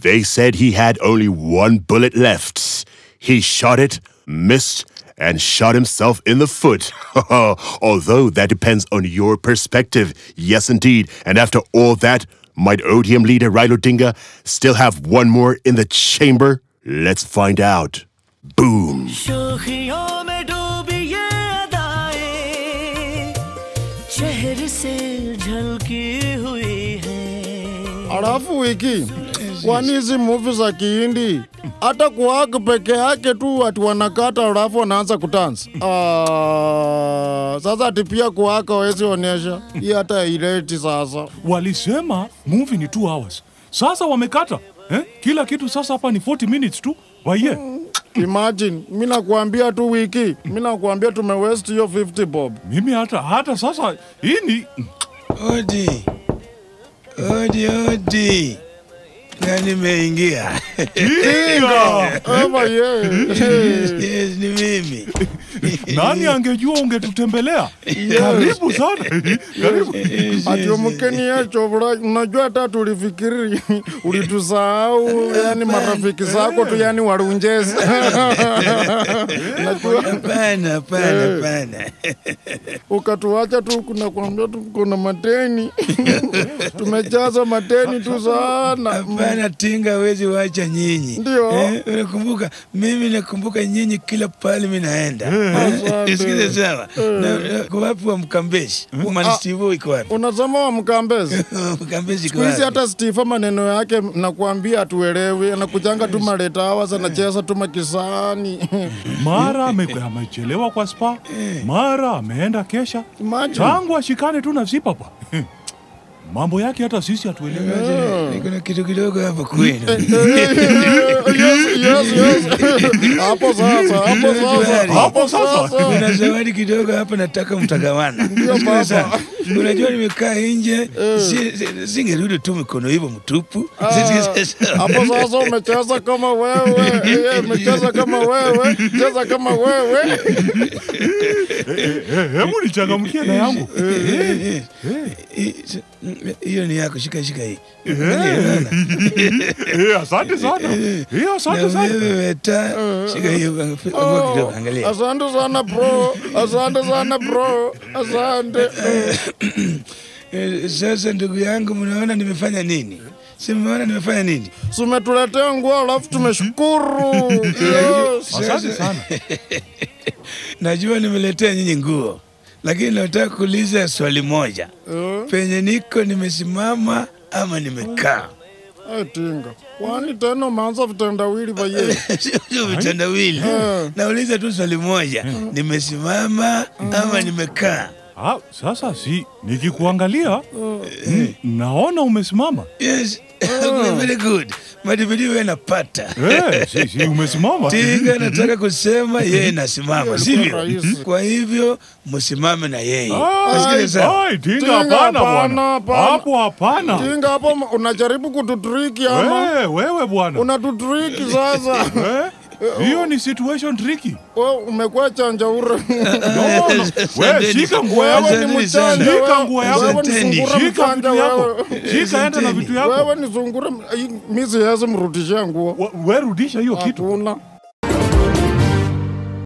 They said he had only one bullet left. He shot it, missed, and shot himself in the foot. Although that depends on your perspective. Yes, indeed. And after all that, might ODM leader Raila Odinga still have one more in the chamber? Let's find out. Boom. शोखियों में डूबी ये अदाएं चेहरे से झलकी हुई है Alafu wiki, kwani hizi movie za Kihindi hata kuwaka peke yake tu ati wanakata alafu wanaanza kutansa. Ah, sasa ati pia kuwaka wezi onyesha hii hata ileti sasa. Walisema movie ni 2 hours. Sasa wamekata eh? Kila kitu sasa hapa ni 40 minutes tu. Waye. Imagine, mi nakuambia tu wiki, mi nakuambia tume waste hiyo 50 bob. Mimi hata hata sasa hii ni Odi, odi, odi, na nimeingia. Tinga. Eva ye. Yes, ni mimi. Nani angejua ungetutembelea? Karibu sana. Karibu. Ati umkeni yecho bro, unajua hata tulifikiri ulitusahau, yani marafiki zako tu yani warunjezi. Najua Hapana, hapana, hapana. ukatuacha tu, kuna kuambia tu kuna mateni tumejaza mateni tu sana. Hapana, Tinga hawezi wacha nyinyi. Ndio. Eh, unakumbuka mimi nakumbuka nyinyi kila pale mimi naenda. Asante. Eh, Sikiza sawa. Na- na- Kwa wapi wa Mkambeshi? Manistivo iko wapi? Unasema wa Mkambezi Mkambeshi iko siku hizi wapi? hata Stifa maneno yake nakuambia hatuelewi, anakujanga tu maleta hawas anacheza tu makisani Mara ame- amechelewa kwa spa, mara ameenda kesha. Imagine. Tangu ashikane tu na Zipapa. Mambo yake hata sisi hatuelewi. Niko na kitu kidogo hapa kwenu. yes, yes, yes. hapo sasa, hapo sasa, hapo sasa. Kuna zawadi kidogo hapa nataka mtagawana. Ndio, Sikiza baba. sana. Unajua nimekaa nje si- si- singerudi tu mikono hivyo mtupu. Sikiza sana. Hapo sasa umecheza kama wewe, Eh, umecheza kama wewe, cheza kama wewe. Eh, Hebu nichangamkie na yangu. Eh, eh, Hiyo ni yako, shika shika hii. Angalia, unaona? Eh, Asante sana. Eh, Na Asante sana. wewe ta shika hiyo angua kidogo, angalia. Asante sana bro, asante sana bro, asante. Eh, Sasa ndugu yangu, mnaona nimefanya nini? Si mmeona nimefanya nini? Si umetuletea nguo alafu tumeshukuru. Yes. Asante sana. Najua nimeletea nyinyi nguo, lakini nataka kuuliza swali moja. Eh, Penye niko nimesimama ama nimekaa? eh, Tinga, kwani tena umeanza vitendawili vaye? Sio sio vitendawili. Nauliza tu swali moja, nimesimama ama nimekaa? Ah, sasa si nikikuangalia mm, naona umesimama. Yes, very good. Madibidi wewe napata. Eh, si, si umesimama. Tinga nataka kusema yeye nasimama, sivyo? rahisi. Kwa hivyo msimame na yeye. Ai, Nasikia sawa? ai, tinga Tinga, hapana hapana, bwana. hapana. Hapo hapana. Tinga hapo unajaribu kututriki ama Eh, wewe bwana. unatutriki sasa. Eh? Hiyo ni situation tricky. Wewe umekuwa chanjaure. No, no. Wewe shika nguo yako. Wewe ni mchanja. Shika wewe. nguo yako. Wewe ni sungura Shika mchanja vitu yako. wewe. Shika enda na vitu yako. Wewe ni sungura, mi siwezi mrudishia nguo. Wa- Wewe rudisha hiyo kitu. Hatuna.